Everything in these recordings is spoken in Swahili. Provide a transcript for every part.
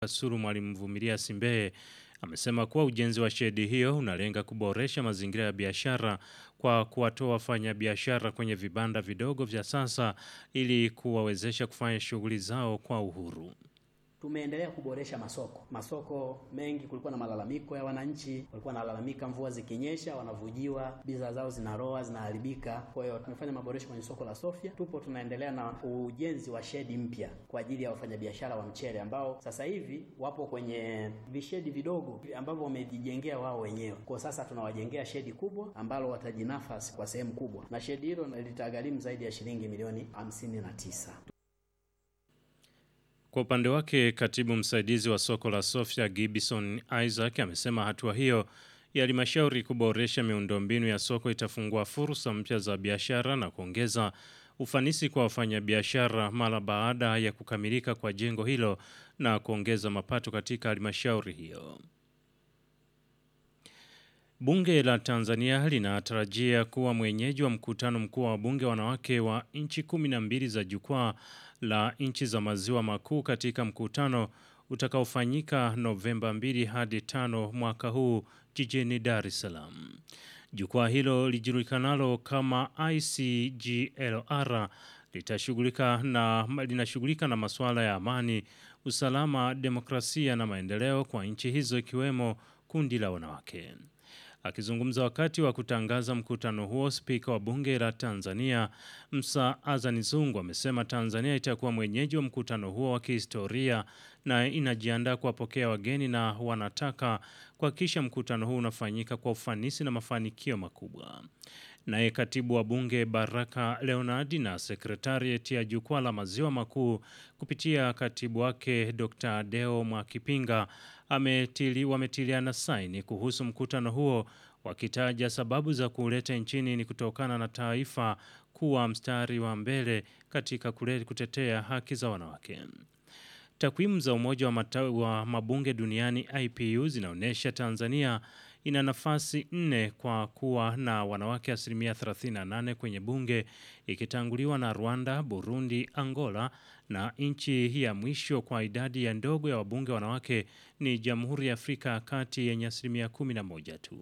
Kasulu Mwalimu Vumilia Simbeye amesema kuwa ujenzi wa shedi hiyo unalenga kuboresha mazingira ya biashara kwa kuwatoa wafanyabiashara kwenye vibanda vidogo vya sasa ili kuwawezesha kufanya shughuli zao kwa uhuru. Tumeendelea kuboresha masoko. Masoko mengi kulikuwa na malalamiko ya wananchi, walikuwa wanalalamika mvua zikinyesha wanavujiwa, bidhaa zao zinaroa, zinaharibika. Kwa hiyo tumefanya maboresho kwenye soko la Sofia. Tupo tunaendelea na ujenzi wa shedi mpya kwa ajili ya wafanyabiashara wa mchele ambao sasa hivi wapo kwenye vishedi vidogo ambavyo wamejijengea wao wenyewe. Kwa sasa tunawajengea shedi kubwa ambalo watajinafasi kwa sehemu kubwa, na shedi hilo litagharimu zaidi ya shilingi milioni hamsini na tisa. Kwa upande wake, katibu msaidizi wa soko la Sofia Gibson Isaac amesema hatua hiyo ya halmashauri kuboresha miundombinu ya soko itafungua fursa mpya za biashara na kuongeza ufanisi kwa wafanyabiashara mara baada ya kukamilika kwa jengo hilo na kuongeza mapato katika halmashauri hiyo. Bunge la Tanzania linatarajia kuwa mwenyeji wa mkutano mkuu wa wabunge wanawake wa nchi kumi na mbili za jukwaa la nchi za maziwa makuu katika mkutano utakaofanyika Novemba 2 hadi 5 mwaka huu jijini Dar es Salaam. Jukwaa hilo lijulikanalo kama ICGLR litashughulika na linashughulika na masuala ya amani, usalama, demokrasia na maendeleo kwa nchi hizo ikiwemo kundi la wanawake. Akizungumza wakati wa kutangaza mkutano huo, spika wa bunge la Tanzania Msa Azani Zungu amesema Tanzania itakuwa mwenyeji wa mkutano huo wa kihistoria na inajiandaa kuwapokea wageni na wanataka kuhakikisha mkutano huu unafanyika kwa ufanisi na mafanikio makubwa. Naye katibu wa bunge Baraka Leonardi na sekretarieti ya jukwaa la maziwa makuu kupitia katibu wake Dr. Deo Mwakipinga ametili, wametiliana saini kuhusu mkutano huo wakitaja sababu za kuleta nchini ni kutokana na taifa kuwa mstari wa mbele katika kule kutetea haki za wanawake. Takwimu za Umoja wa, mata, wa mabunge duniani IPU zinaonyesha Tanzania ina nafasi nne kwa kuwa na wanawake asilimia 38 kwenye bunge ikitanguliwa na Rwanda, Burundi, Angola na nchi ya mwisho kwa idadi ya ndogo ya wabunge wanawake ni Jamhuri ya Afrika ya Kati yenye asilimia 11 tu.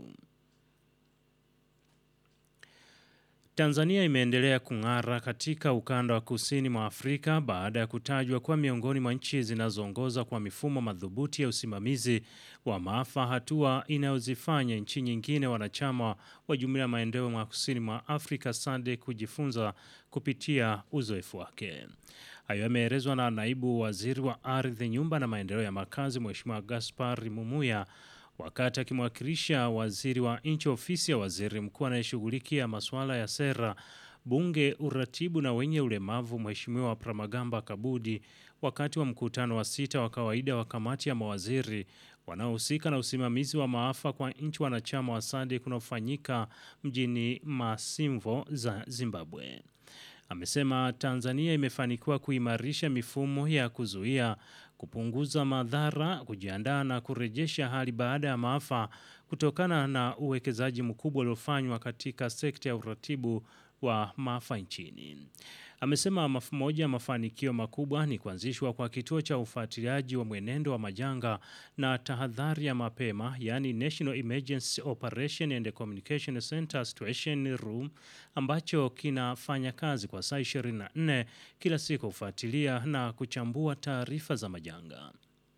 Tanzania imeendelea kung'ara katika ukanda wa kusini mwa Afrika baada ya kutajwa kuwa miongoni mwa nchi zinazoongoza kwa mifumo madhubuti ya usimamizi wa maafa, hatua inayozifanya nchi nyingine wanachama wa Jumuiya ya Maendeleo mwa kusini mwa Afrika SADC kujifunza kupitia uzoefu wake. Hayo yameelezwa na naibu waziri wa ardhi, nyumba na maendeleo ya makazi, Mheshimiwa Gaspar Mumuya wakati akimwakilisha waziri wa nchi ofisi ya waziri mkuu anayeshughulikia masuala ya sera, bunge, uratibu na wenye ulemavu, Mheshimiwa Pramagamba Kabudi, wakati wa mkutano wa sita wa kawaida wa kamati ya mawaziri wanaohusika na usimamizi wa maafa kwa nchi wanachama wa SADC unaofanyika mjini Masimvo za Zimbabwe. Amesema Tanzania imefanikiwa kuimarisha mifumo ya kuzuia kupunguza madhara, kujiandaa na kurejesha hali baada ya maafa kutokana na uwekezaji mkubwa uliofanywa katika sekta ya uratibu wa maafa nchini. Amesema moja ya mafanikio makubwa ni kuanzishwa kwa kituo cha ufuatiliaji wa mwenendo wa majanga na tahadhari ya mapema, yani National Emergency Operation and Communication Center Situation Room, ambacho kinafanya kazi kwa saa 24 kila siku kufuatilia na kuchambua taarifa za majanga.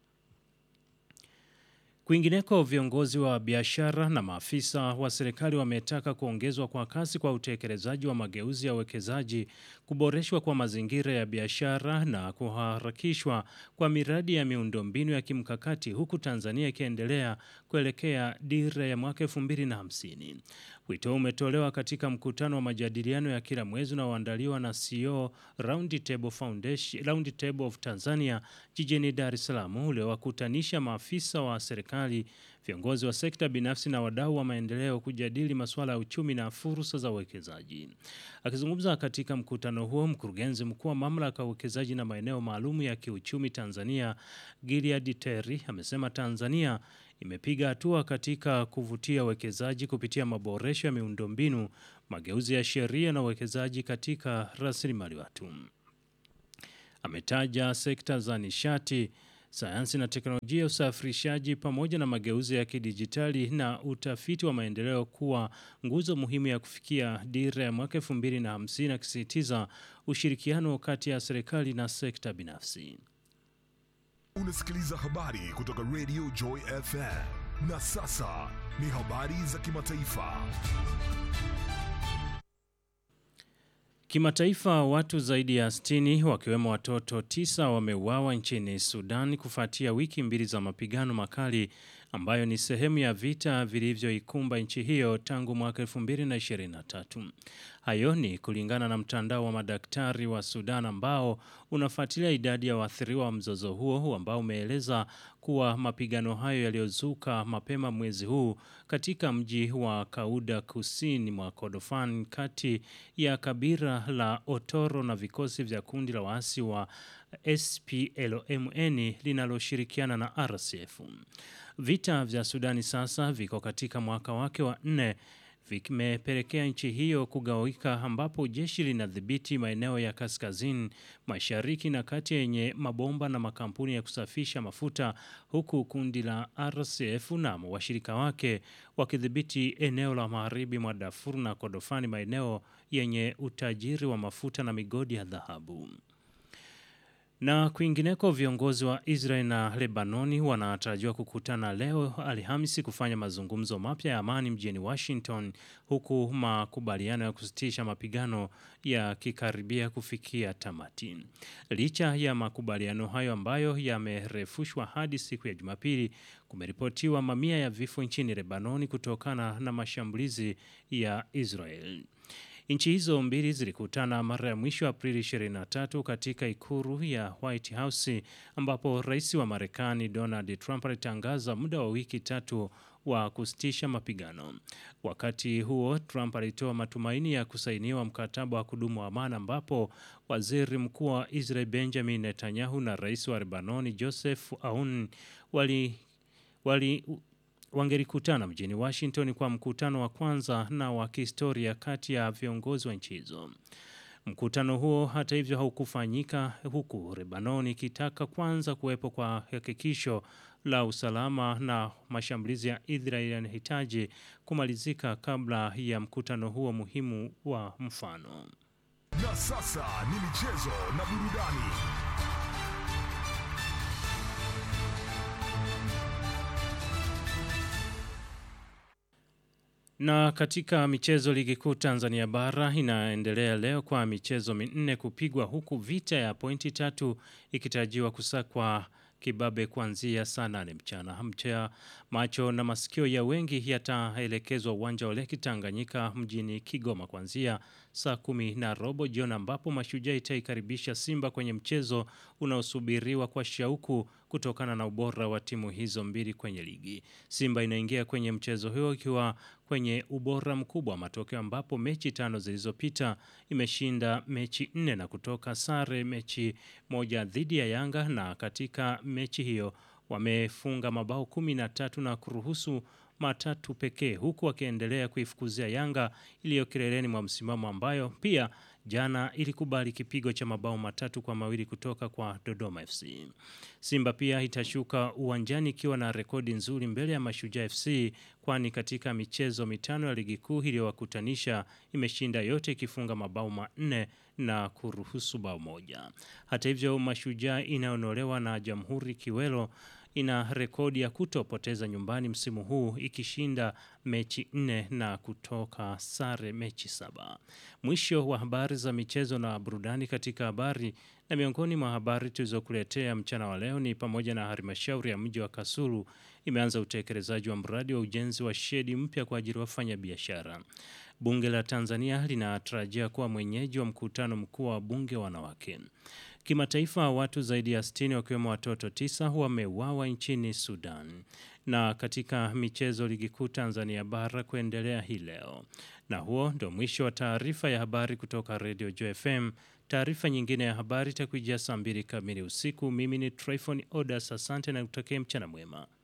Kwingineko, viongozi wa biashara na maafisa wa serikali wametaka kuongezwa kwa kasi kwa utekelezaji wa mageuzi ya uwekezaji, kuboreshwa kwa mazingira ya biashara na kuharakishwa kwa miradi ya miundombinu ya kimkakati, huku Tanzania ikiendelea kuelekea dira ya mwaka 2050. Wito umetolewa katika mkutano wa majadiliano ya kila mwezi unaoandaliwa na CEO Round Table Foundation, Round Table of Tanzania jijini Dar es Salaam uliowakutanisha maafisa wa serikali, viongozi wa sekta binafsi na wadau wa maendeleo kujadili masuala ya uchumi na fursa za uwekezaji. Akizungumza katika mkutano huo, mkurugenzi mkuu wa mamlaka ya uwekezaji na maeneo maalum ya kiuchumi Tanzania, Gilead Terry, amesema Tanzania imepiga hatua katika kuvutia uwekezaji kupitia maboresho ya miundombinu, mageuzi ya sheria na uwekezaji katika rasilimali watu. Ametaja sekta za nishati, sayansi na teknolojia, usafirishaji pamoja na mageuzi ya kidijitali na utafiti wa maendeleo kuwa nguzo muhimu ya kufikia dira ya mwaka 2050 akisisitiza ushirikiano kati ya serikali na sekta binafsi. Unasikiliza habari kutoka Radio Joy FM. Na sasa ni habari za kimataifa. Kimataifa, watu zaidi ya 60 wakiwemo watoto tisa wameuawa nchini Sudan kufuatia wiki mbili za mapigano makali ambayo ni sehemu ya vita vilivyoikumba nchi hiyo tangu mwaka 2023. Hayo ni kulingana na mtandao wa madaktari wa Sudan ambao unafuatilia idadi ya waathiriwa wa mzozo huo ambao umeeleza kuwa mapigano hayo yaliyozuka mapema mwezi huu katika mji wa Kauda kusini mwa Kordofan kati ya kabila la Otoro na vikosi vya kundi la waasi wa SPLMN linaloshirikiana na RSF. Vita vya Sudani sasa viko katika mwaka wake wa nne vimepelekea nchi hiyo kugawika ambapo jeshi linadhibiti maeneo ya kaskazini mashariki na kati yenye mabomba na makampuni ya kusafisha mafuta huku kundi la RSF na washirika wake wakidhibiti eneo la magharibi mwa Darfur na Kordofani maeneo yenye utajiri wa mafuta na migodi ya dhahabu. Na kwingineko, viongozi wa Israel na Lebanoni wanatarajiwa kukutana leo Alhamisi kufanya mazungumzo mapya ya amani mjini Washington, huku makubaliano ya kusitisha mapigano yakikaribia kufikia tamati. Licha ya makubaliano hayo ambayo yamerefushwa hadi siku ya Jumapili, kumeripotiwa mamia ya vifo nchini Lebanoni kutokana na mashambulizi ya Israel. Nchi hizo mbili zilikutana mara ya mwisho Aprili 23 katika ikulu ya White House ambapo rais wa Marekani Donald Trump alitangaza muda wa wiki tatu wa kusitisha mapigano. Wakati huo, Trump alitoa matumaini ya kusainiwa mkataba wa kudumu wa amani ambapo waziri mkuu wa Israel Benjamin Netanyahu na rais wa Lebanoni Joseph Aoun wali, wali wangelikutana mjini Washington kwa mkutano wa kwanza na wa kihistoria kati ya viongozi wa nchi hizo. Mkutano huo hata hivyo haukufanyika huku Lebanon ikitaka kwanza kuwepo kwa hakikisho la usalama na mashambulizi ya Israel yanahitaji kumalizika kabla ya mkutano huo muhimu wa mfano. Na sasa ni michezo na burudani. Na katika michezo, ligi kuu Tanzania bara inaendelea leo kwa michezo minne kupigwa, huku vita ya pointi tatu ikitarajiwa kusakwa kibabe kuanzia saa nane mchana. Mchea macho na masikio ya wengi yataelekezwa uwanja wa Leki Tanganyika mjini Kigoma kuanzia saa kumi na robo jioni, ambapo Mashujaa itaikaribisha Simba kwenye mchezo unaosubiriwa kwa shauku kutokana na ubora wa timu hizo mbili kwenye ligi. Simba inaingia kwenye mchezo huo ikiwa kwenye ubora mkubwa wa matokeo, ambapo mechi tano zilizopita imeshinda mechi nne na kutoka sare mechi moja dhidi ya Yanga, na katika mechi hiyo wamefunga mabao kumi na tatu na kuruhusu matatu pekee, huku wakiendelea kuifukuzia Yanga iliyo kileleni mwa msimamo, ambayo pia jana ilikubali kipigo cha mabao matatu kwa mawili kutoka kwa Dodoma FC. Simba pia itashuka uwanjani ikiwa na rekodi nzuri mbele ya Mashujaa FC, kwani katika michezo mitano ya ligi kuu iliyowakutanisha imeshinda yote ikifunga mabao manne na kuruhusu bao moja. Hata hivyo, Mashujaa inayonolewa na Jamhuri Kiwelo ina rekodi ya kutopoteza nyumbani msimu huu ikishinda mechi nne na kutoka sare mechi saba. Mwisho wa habari za michezo na burudani. Katika habari na miongoni mwa habari tulizokuletea mchana wa leo ni pamoja na halmashauri ya mji wa Kasulu imeanza utekelezaji wa mradi wa ujenzi wa shedi mpya kwa ajili ya wafanya biashara. Bunge la Tanzania linatarajia kuwa mwenyeji wa mkutano mkuu wa bunge wanawake. Kimataifa, watu zaidi ya 60 wakiwemo watoto tisa wameuawa nchini Sudan. Na katika michezo, ligi kuu Tanzania bara kuendelea hii leo. Na huo ndio mwisho wa taarifa ya habari kutoka Radio Joy FM. Taarifa nyingine ya habari itakujia saa mbili kamili usiku. Mimi ni Tryphon Odas, asante na kutakia mchana mwema.